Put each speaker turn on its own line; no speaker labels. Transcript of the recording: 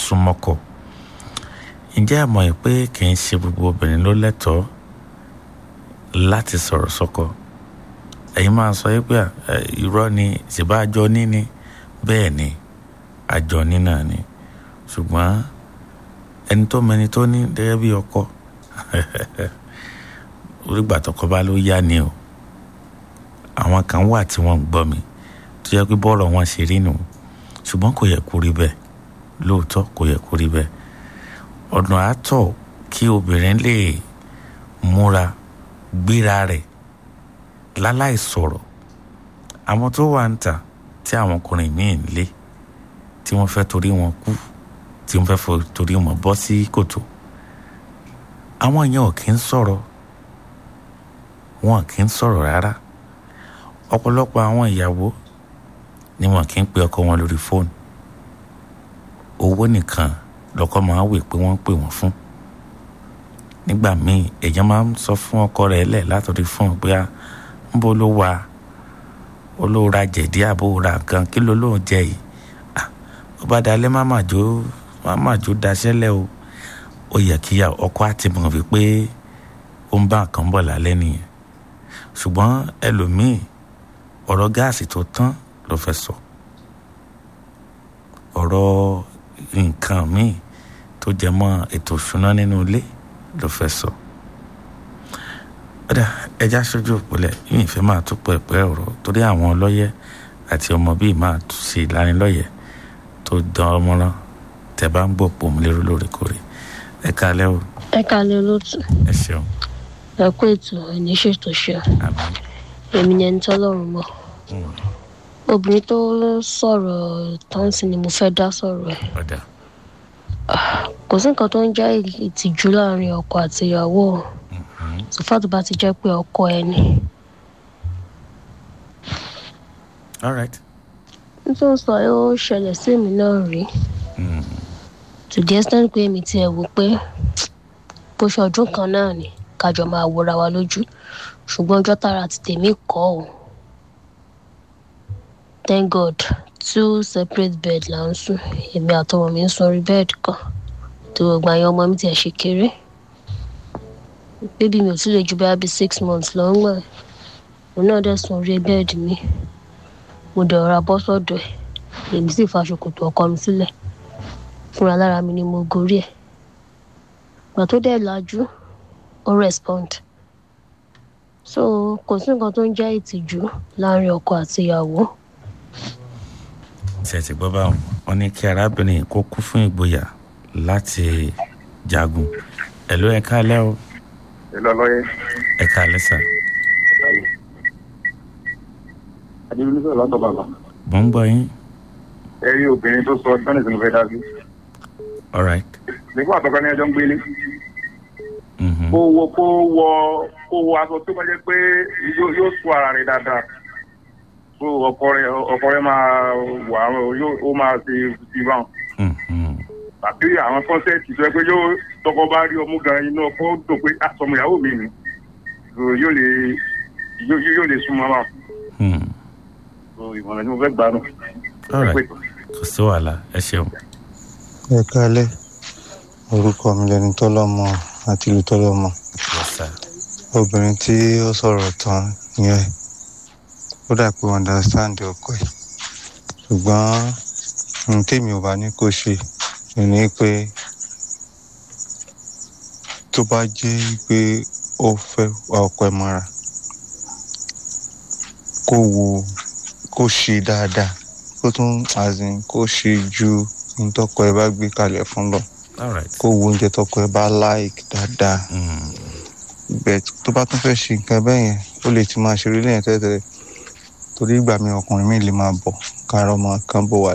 súnmọ́kọ ǹjẹ́ ẹ mọ̀ pé kì í ṣe gbogbo obìnrin ló lẹ́tọ̀ọ́ láti sọ̀rọ̀ sọ́kọ ẹ̀yin máa sọ pé irọ́ ni ṣèbá àjọ níní bẹ́ẹ̀ ni àjọ ní náà ni ṣùgbọ́n ẹni tó mẹni tó ní gẹ́gẹ́ bí ọkọ orígbà tọkọ bá ló yá ni o àwọn kan wà tí wọ́n ń gbọ́ mi tó yẹ pé bọ́ọ̀rọ̀ wọn ṣe rí nù ṣùgbọ́n kò yẹ kó rí bẹ́ẹ̀ lóòótọ́ kò yẹ kó rí bẹ́ẹ̀ ọ̀nà àtọ̀ kí obìnrin lè múra gbéra rẹ̀ láláì sọ̀rọ̀ àwọn tó wà ń tà tí àwọn ọkùnrin míì ń lé tí wọ́n fẹ́ torí wọn kú tí wọ́n fẹ́ torí wọn bọ́ sí kòtò àwọn yẹn ò kí ń sọ̀rọ̀ wọn kì í sọ̀rọ̀ rárá ọ̀pọ̀lọpọ̀ àwọn ìyàwó ni wọn kì í pe ọkọ wọn lórí fóònù owó nìkan lọ́kọ máa wè pé wọ́n ń pè wọ́n fún nígbà míì èèyàn máa ń sọ fún ọkọ rẹ̀ lẹ̀ látọ̀rí fóònù pé ń bó ló wà olóòra jẹ̀dí àbó ra nǹkan kí ló lóun jẹ yìí ó bá dalẹ̀ máma jó máma jó daṣẹ́lẹ̀ o ó yẹ kí ọkọ àti mọ̀ wípé ó ń bá nǹkan bọ̀ lálẹ́ nìyẹn ṣùgbọ́n ẹlòmíì ọ̀rọ̀ gáàsì tó tán ló fẹ́ sọ ọ̀rọ̀ nǹkan míì tó jẹ mọ́ ètò ìṣúná nínú ilé ló fẹ́ sọ ọ̀dà ẹja ṣojú òpìlẹ̀ yìí ìfẹ́ máa tó pẹ̀pẹ́ ọ̀rọ̀ torí àwọn ọlọ́yẹ àti ọmọ bíi máa ṣe ìlanilọ́yẹ̀ tó dán ọmọràn tẹ bá ń gbọ́ pò mí lérò lóòrèkóòrè ẹ kálẹ́ o.
ẹ kálẹ́ olóòtú.
ẹ ṣeun.
ẹ kú ètò ẹni ṣètò ṣe
àmín.
èmi ni ẹni tọ́lọ́run mọ̀ obìnrin tó sọ̀rọ̀ tán sí ni mo fẹ́ dá sọ̀rọ̀ ẹ̀
ọ̀dà
kò sí nǹkan tó ń jẹ́ ìtìjú láàrin ọkọ àti ìyàwó sọfà tó bá ti jẹ́ pé ọkọ ẹ ni
all right.
nítorí sọ ẹ ó ṣẹlẹ̀ sí èmi náà rí
Mm.
to the extent pé èmi tiẹ̀ wò pé bó ṣe ọdún kan náà ni kájọ máa wòra wa lójú ṣùgbọ́n ọjọ́ tára ti tèmi kọ́ ọ́ thank god two separate bed là ń sùn èmi àtọmọ mi ń sùn orí bẹ́ẹ̀dì kan tó gbogbo àyàn ọmọ mi tiẹ̀ ṣe kéré bébí mi ò tún lè ju bá bí six months lọ ń gbà òun náà dẹ̀ sùn orí bẹ́ẹ̀dì mi mo dẹ̀ ọ̀rá bọ́ sọ́dọ̀ ẹ̀ èmi sì fa ṣòkòtò ọkọ mi sílẹ̀ fúnra lára mi ni mo gorí ẹ̀ ìgbà tó dẹ̀ lajú ó respond so kò sí nǹkan tó ń jẹ́ ìtìjú láàrin ọkọ àti ìyàwó
ṣe ti gbọ́ báwọn wọn ní kí arábìnrin kó kú fún ìgboyà láti jagun ẹ̀ló ẹ káalẹ́ o
Hello, lọ́yẹ́.
ẹ káalẹ́ sà
Adébílú sọ̀rọ̀ látọ̀ bàbá.
mò ń gbọ́ yín
Ẹ rí obìnrin tó sọ tọ́nì tí mo fẹ́ dá sí.
all right
Nígbà àtọ́kọ́ ní ẹjọ́ ń gbélé.
Mhm.
Kó wọ kó wọ kó wọ aṣọ tó bá jẹ́ pé yóò yóò sọ ara rẹ̀ dáadáa. So ọkọ rẹ̀ ọkọ rẹ̀ máa wà yóò ó máa ṣe ti bá wọn.
Mhm.
Tàbí àwọn kọ́nsẹ́ẹ̀tì tó yẹ pé yóò tọkọ bá rí ọmú gan inú ọkọ ó dùn pé àsọmọ ìyàwó mi ni. So yóò lè yóò yóò lè súnmọ́ wọn.
Hmm.
So ìmọ̀ràn tí mo fẹ́ gbà nù.
all right kò sí wàhálà ẹ ṣeun
ẹ kálẹ̀ orúkọ mi lẹni tọ́lọ́mọ àti ìlú tọ́lọ́mọ
yes sir
obìnrin tí ó sọ̀rọ̀ tán yẹn ó dà pé wọ́n understand ọkọ ẹ̀ ṣùgbọ́n ohun tèmi ò bá ní kó ṣe ni pé tó bá jẹ́ pé ó fẹ́ wá ọkọ ẹ̀ mọ́ra kó wo kó ṣe dáadáa kó tún as in kó ṣe ju ohun tọkọ ẹ̀ bá gbé kalẹ̀ fún lọ
all right
kó wo oúnjẹ tọkọ ẹ̀ bá like dáadáa
Hmm.
bẹ́ẹ̀ tó bá tún fẹ́ ṣe nǹkan bẹ́ẹ̀ yẹn ó lè ti máa ṣeré lẹ́yìn tẹ́tẹ́rẹ́ torí ìgbà mi ọkùnrin mi lè máa bọ̀ káàárọ̀ ọmọ kan bọ̀ wá